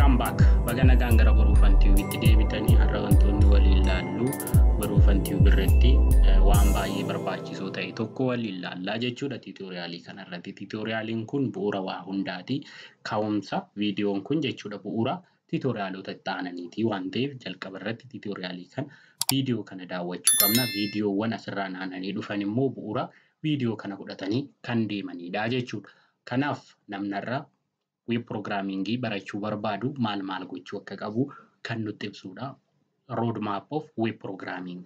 Welcome back. Baga nagaan gara baruufan tiiviitti deebitanii har'a wantoonni waliin ilaallu baruufan tiivi irratti waan baay'ee barbaachisoo ta'e tokko waliin ilaallaa jechuudha tiitoriyaalii kanarratti. Tiitoriyaaliin kun bu'uura waa hundaati. Ka'umsa viidiyoon kun jechuudha bu'uura tiitoriyaalota itti aananiiti waan ta'eef jalqaba irratti tiitoriyaalii kana viidiyoo kana daawwachuu qabna. Viidiyoowwan asirraa naannanii dhufan immoo bu'uura viidiyoo kana fudhatanii kan deemanidha jechuudha. Kanaaf namnarraa web programmingii barachuu barbaadu maal maal gochuu akka qabu kan nutti ibsudha. Road map of web programming.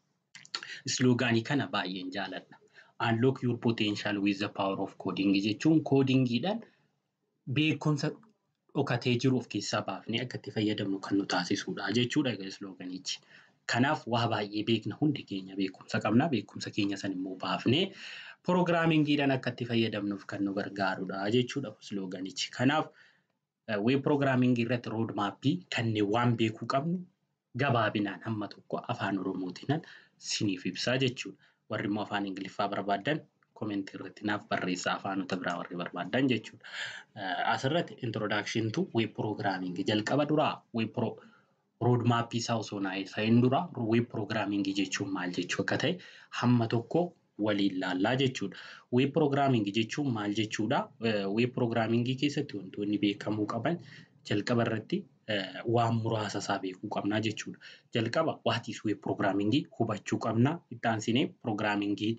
Sloogaanii kana baay'een jaaladha. Unlock your potential with the power of coding jechuun koodingiidhaan beekumsa dhokatee jiru of keessaa baafnee akka itti fayyadamnu kan nu taasisudha jechuudha slooganichi. Kanaaf waa baay'ee beekna hundi keenya beekumsa qabna. Beekumsa keenya san immoo baafnee pirogiraamingiidhaan akka itti fayyadamnuuf kan nu gargaarudha jechuudha slooganichi. Kanaaf web pirogiraamingii irratti rood maappii kanneen waan beekuu qabnu gabaabinaan hamma tokko afaan oromootiin siniif ibsaa jechuudha. Warri immoo afaan ingiliffaa barbaadan komentii irratti naaf barreessaa afaanota biraa warri barbaadan jechuudha. Asirratti introdakshin tu web pirogiraamingii jalqaba duraa web rood maappii isaa osoo naayisaayin dura web pirogiraamingii jechuun maal jechuu akka ta'e hamma tokko waliin laallaa jechuudha. Web pirogiraamingii jechuun maal jechuudha? Web pirogiraamingii keessatti wantoonni beekamuu qaban jalqaba irratti waan muraasa isaa beekuu qabna jechuudha. Jalqaba waatis web pirogiraamingii hubachuu qabna. Itti aansinee pirogiraamingii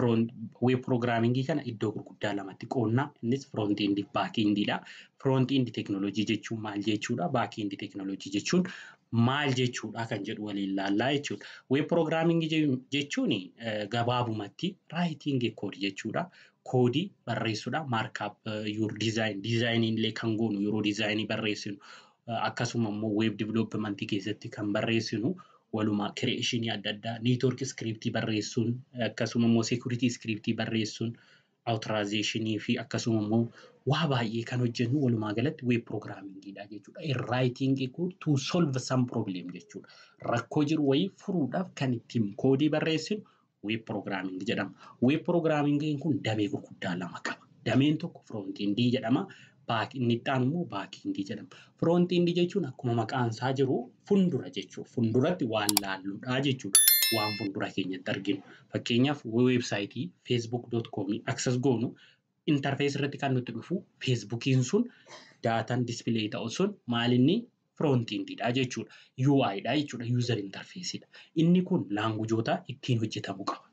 web pirogiraamingii kana iddoo gurguddaa lamatti qoodna. Innis firoont eendii baakeendiidha. Firoont eendii teekinooloojii jechuun maal jechuudha? Baak eendii teekinooloojii jechuun maal jechuudha kan jedhu waliin laallaa jechuudha. Web pirogiraamingii jechuun gabaabumatti raayitingii koodii jechuudha. Koodii barreessuudha. Maarkaap yuur diizaayin diizaayinii illee kan goonu yeroo diizaayinii barreessinu akkasuma immoo weeb diviloopimentii keessatti kan barreessinu walumaa kireeshinii adda addaa niitwoork iskiriptii barreessuun akkasuma immoo seekuritii iskiriptii barreessuun awutiraayizeeshinii fi akkasuma immoo waa baay'ee kan hojjennu walumaa galatti weeb pirogiraamingiidha jechuudha. Raayitingii kun to solve some problem jechuudha. Rakkoo jiru wayii furuudhaaf kan ittiin koodii barreessinu weeb pirogiraamingii jedhama. Weeb pirogiraamingiin kun damee gurguddaa lama qaba. Dameen tokko firoontiindii jedhama. inni itti aanu immoo baakiindii jedhama. Firoontiindii jechuun akkuma maqaan isaa jiru fuuldura jechuudha. Fuulduratti waan laalluudha jechuudha. Waan fuuldura keenyatti arginu. Fakkeenyaaf weebsaayitii facebook.com access goonu intarfees irratti kan nutti dhufu feesbuukiin sun daataan dispilee ta'u sun maalinni firoontiindiidha jechuudha. UIdha jechuudha. User interfeesiidha. Inni kun laangujoota ittiin hojjetamuu qaba.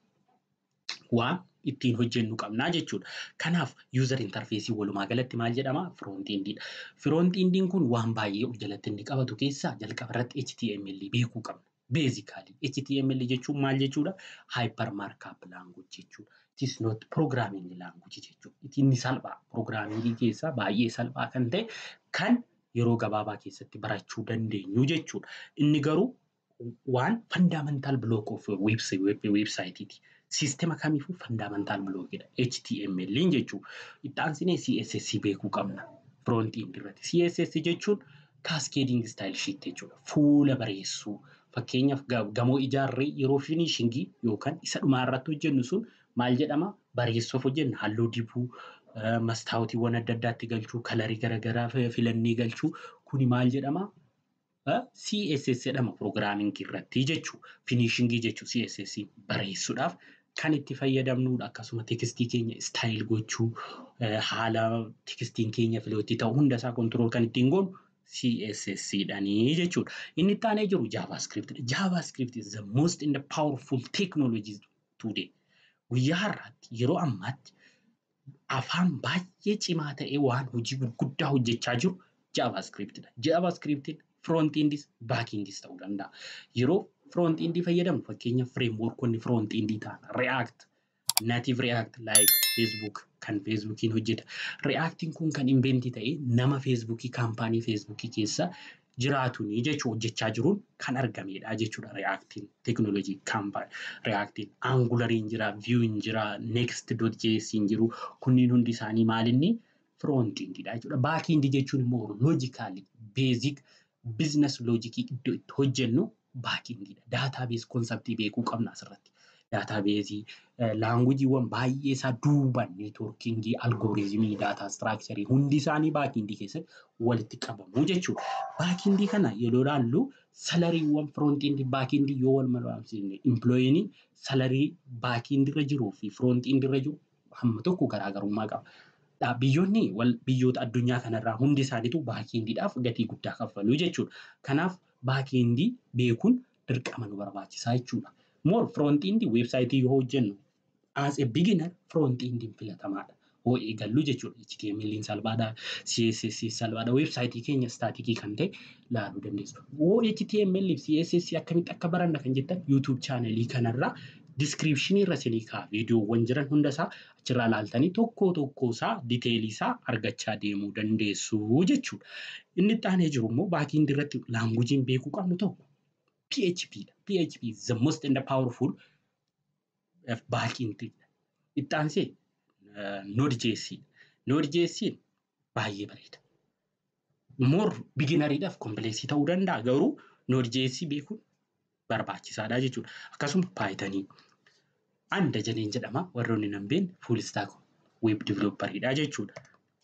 Waan ittiin hojjennu qabnaa jechuudha. Kanaaf user interfeesii walumaa galatti maal jedhama? Firoontiindiidha. Firoontiindiin kun waan baay'ee of jalatti inni qabatu keessaa jalqaba irratti HTML beekuu qabna. Beezikaalii HTML jechuun maal jechuudha? Hyper markup language jechuudha. It is not programming language jechuudha. Inni salphaa pirogiraamingii keessaa baay'ee salphaa kan ta'e kan yeroo gabaabaa keessatti barachuu dandeenyu jechuudha. Inni garuu waan fundamental block of weebsaayitiiti. Siistema kamiifuu fundamental blockidha. HTML jechuudha. Itti aansinee CSS beekuu qabna. Firoontiin irratti. CSS jechuun kaaskeeding style sheet jechuudha. Fuula bareessuu. Fakkeenyaaf gamoo ijaarree yeroo finishingii yookaan isa dhumaa irratti hojjennu sun maal jedhama? Bareessuuf hojjenna halluu dibuu, mastaawotiiwwan adda addaatti galchuu, kalarii garaagaraa filannee galchuu kuni maal jedhama? CSS jedhama pirogiraamingii irratti jechuudha. Finishingii jechuun CSS bareessuudhaaf kan itti fayyadamnudha. Akkasuma tekstii keenya istaayil gochuu haala tekstiin keenya filootti ta'u hundasaa kontirool kan ittiin goonu CSS dhanii jechuudha. Inni itti aanee jiru JavaScript. JavaScript is the most in the powerful technology today. Guyyaa har'aatti yeroo ammaatti afaan baay'ee cimaa ta'e waan hojii gurguddaa hojjechaa jiru JavaScriptidha. JavaScriptiin firoontiindis baakiindis ta'uu danda'a. Yeroo firoontiindii fayyadamnu fakkeenya fireemworkonni firoontiindii ta'an React, Native React like Facebook kan Facebookiin hojjeta. Reactiin kun kan inventii ta'e nama Facebookii kaampaanii Facebookii keessa jiraatuni jechuun hojjechaa jiruun kan argamedha jechuudha Reactiin teekinooloojii kaampaanii Reactiin Angulariin jira, Viewin jira, Next.js jiru kunniin hundi isaanii maalinni firoontiindiidha jechuudha. Baakiindii jechuun immoo loojikaalii beezik biizines loojikii iddoo itti hojjennu baakiindiidha. Daataa bees konseptii beekuu qabna asirratti. daataabeezii, laangujiiwwan baay'ee isaa duuban neetwoorkingii, algooriizimii, daataa istiraakcharii hundi isaanii baakindii keessatti walitti qabamu jechuudha. Baakindii kana yeroo ilaallu salariiwwan firoontiindii baakindii yoo wal madaalchifne implooyinii salarii baakindiirra jiruu fi firoontiindiirra jiru hamma tokko garaagarummaa qaba. Biyyoonni biyyoota addunyaa kanarraa hundi isaaniitu baakindiidhaaf gatii guddaa kaffalu jechuudha. Kanaaf baakindii beekuun dirqama nu barbaachisaa jechuudha. Moor firoontiindii weebsaayitii yoo hojjennu as a beginner firoontiindiin filatamaadha. Hoo eegallu jechuudha. HTML salphaadha, CSS salphaadha. Weebsaayitii keenya istaatikii kan ta'e ilaaluu dandeessu. Hoo HTML fi CSS akkamitti akka baranna kan jettan YouTube chaanalii kanarraa diskiripshinii irra isinii ka'a viidiyoowwan jiran hundasaa achirraa ilaaltanii tokko tokko isaa diteelii isaa argachaa deemuu dandeessu jechuudha. Inni itti aanee jiru immoo baakindii irratti laangujiin beekuu qabnu tokko PHP dha. PHP is the most and the powerful baakindii. Itti aansee Node.js dha. Node.js baay'ee bareeda. Moor biginariidhaaf kompleksii ta'uu danda'a garuu Node.js beekuun barbaachisaadha jechuudha. Akkasuma paayitanii. Ani Dajaneen jedhama warroonni nan beekne fuul istaak weeb divilooppariidha jechuudha.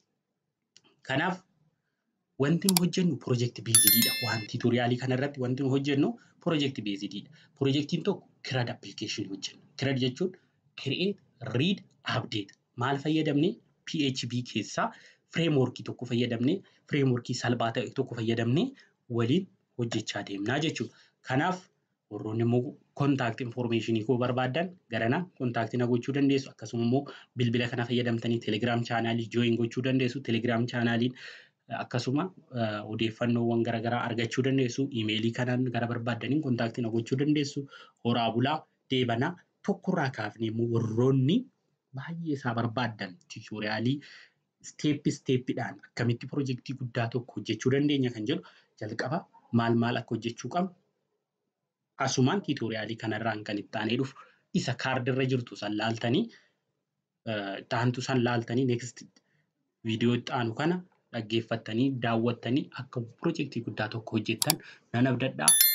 Kanaaf wanti nu hojjennu piroojeektii beezidiidha. Waan tiitoriyaalii kanarratti wanti nu hojjennu piroojeektii beezidiidha. Piroojeektiin tokko kirad appilikeeshinii hojjenna. Kirad jechuun kireet, riid, abdeet. Maal fayyadamnee PHP keessaa fireemworkii tokko fayyadamnee fireemworkii salphaa ta'e tokko fayyadamnee waliin hojjechaa deemnaa jechuudha. Kanaaf warroonni immoo kontaakti infoormeeshinii koo barbaadan garanaa kontaaktii na gochuu dandeessu. Akkasuma immoo bilbila kana fayyadamtanii telegiraam chaanaalii jooyin gochuu dandeessu. Telegiraam chaanaaliin akkasuma odeeffannoowwan garaagaraa argachuu dandeessu. Imeelii kanaan gara barbaadaniin kontaaktii na gochuu dandeessu. Horaa bulaa deebanaa tokkorraa kaafnee immoo warroonni baay'ee isaa barbaadan tiitoriyaalii isteeppi isteeppiidhaan akkamitti piroojeektii guddaa tokko hojjechuu dandeenya kan jedhu jalqaba maal maal akka hojjechuu qabnu asumaan tiitoriyaalii kanarraan kan itti aanee dhufu isa kaardirra jirtu san laaltanii taantu san laaltanii neekst viidiyoo itti aanu kana dhaggeeffattanii daawwattanii akka piroojeektii guddaa tokko hojjettan nan abdadhaa